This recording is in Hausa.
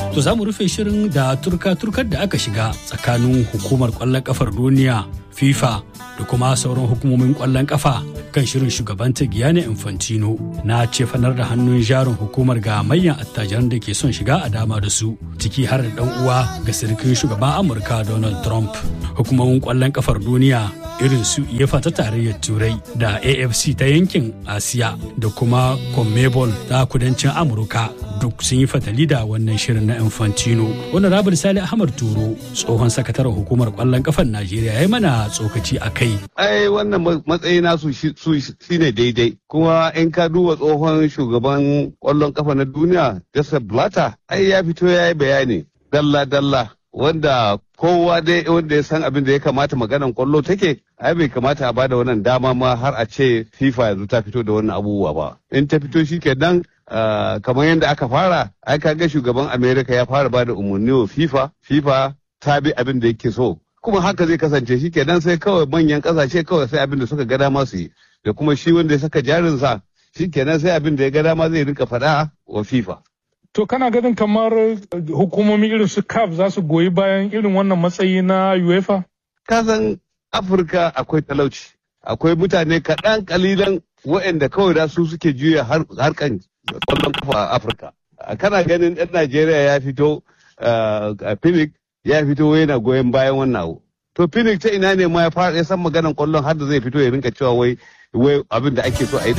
To za mu rufe shirin da turka-turkar da aka shiga tsakanin hukumar kwallon kafar duniya FIFA da kuma sauran hukumomin kwallon kafa kan shirin shugabanta Gianni Infantino na cefanar da hannun jarin hukumar ga manyan attajiran da ke son shiga a dama da su ciki har da dan uwa ga sirkin shugaban Amurka Donald Trump. Hukumomin kwallon kafar duniya irin su UEFA ta tarayyar Turai da AFC ta yankin Asiya da kuma CONMEBOL ta kudancin Amurka duk sun yi fatali da wannan shirin na Infantino. Wani Rabar Sali Ahmad Turo tsohon sakataren hukumar kwallon kafar Najeriya ya yi mana tsokaci a kai. Ai wannan matsayi nasu su shine daidai. Kuma in ka duba tsohon shugaban kwallon kafa na duniya Joseph Blatter ai ya fito ya yi bayani dalla-dalla wanda kowa dai wanda ya san abin da ya kamata maganan kwallo take ai bai kamata a bada wannan dama ma har a ce FIFA yanzu ta fito da wannan abubuwa ba in ta fito shi kenan kamar yadda aka fara ai ga shugaban America ya fara bada umarni wa FIFA FIFA ta bi abin da yake so kuma haka zai kasance shi kenan sai kawai manyan kasashe kawai sai abin da suka ga dama su yi da kuma shi wanda ya saka jarinsa shi kenan sai abin da ya ga dama zai rinka faɗa wa FIFA To kana ganin kamar hukumomi irin su CAF za su goyi bayan irin wannan matsayi na UEFA? Kasan Afirka akwai talauci, akwai mutane kaɗan kalilan waɗanda kawai da su suke juya harkan kwallon kafa a Afirka. Kana ganin ɗan Najeriya ya fito a Phoenix ya fito yana goyon bayan wannan abu. To Phoenix ta ina ne ma ya fara ya san maganan kwallon har da zai fito ya rinka cewa wai abin da ake so a yi